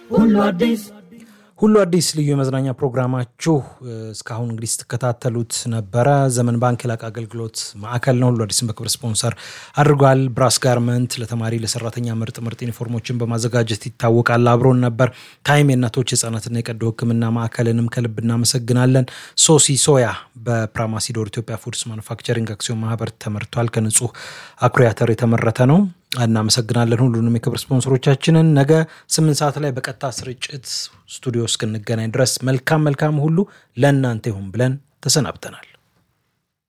ሁሉ አዲስ ሁሉ አዲስ ልዩ የመዝናኛ ፕሮግራማችሁ እስካሁን እንግዲህ ስትከታተሉት ነበረ። ዘመን ባንክ የላቀ አገልግሎት ማዕከል ነው። ሁሉ አዲስን በክብር ስፖንሰር አድርጓል። ብራስ ጋርመንት ለተማሪ ለሰራተኛ ምርጥ ምርጥ ዩኒፎርሞችን በማዘጋጀት ይታወቃል። አብሮን ነበር። ታይም የእናቶች የህጻናትና የቀዶ ሕክምና ማዕከልንም ከልብ እናመሰግናለን። ሶሲ ሶያ በፕራማሲዶር ኢትዮጵያ ፉድስ ማኑፋክቸሪንግ አክሲዮን ማህበር ተመርቷል። ከንጹህ አኩሪ አተር የተመረተ ነው። እናመሰግናለን ሁሉንም የክብር ስፖንሰሮቻችንን። ነገ ስምንት ሰዓት ላይ በቀጥታ ስርጭት ስቱዲዮ እስክንገናኝ ድረስ መልካም መልካም ሁሉ ለእናንተ ይሁን ብለን ተሰናብተናል።